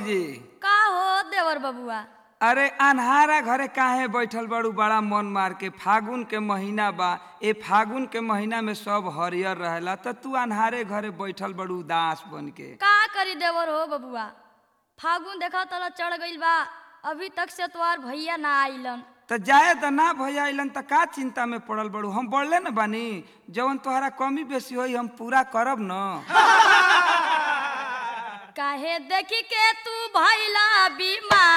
भौजी का हो देवर बबुआ अरे अनहारा घरे काहे बैठल बड़ू बड़ा मन मार के फागुन के महीना बा ए फागुन के महीना में सब हरियर रहेला त तू अनहारे घरे बैठल बड़ू उदास बन के का करी देवर हो बबुआ फागुन देखा तला चढ़ गइल बा अभी तक से तोहार भैया ना आइलन त जाए त ना भैया अइलन त का चिंता में पड़ल बड़ू हम बढ़ले न बानी जवन तोहरा कमी बेसी होई हम पूरा करब न काहे देखी के तू भैला बीमार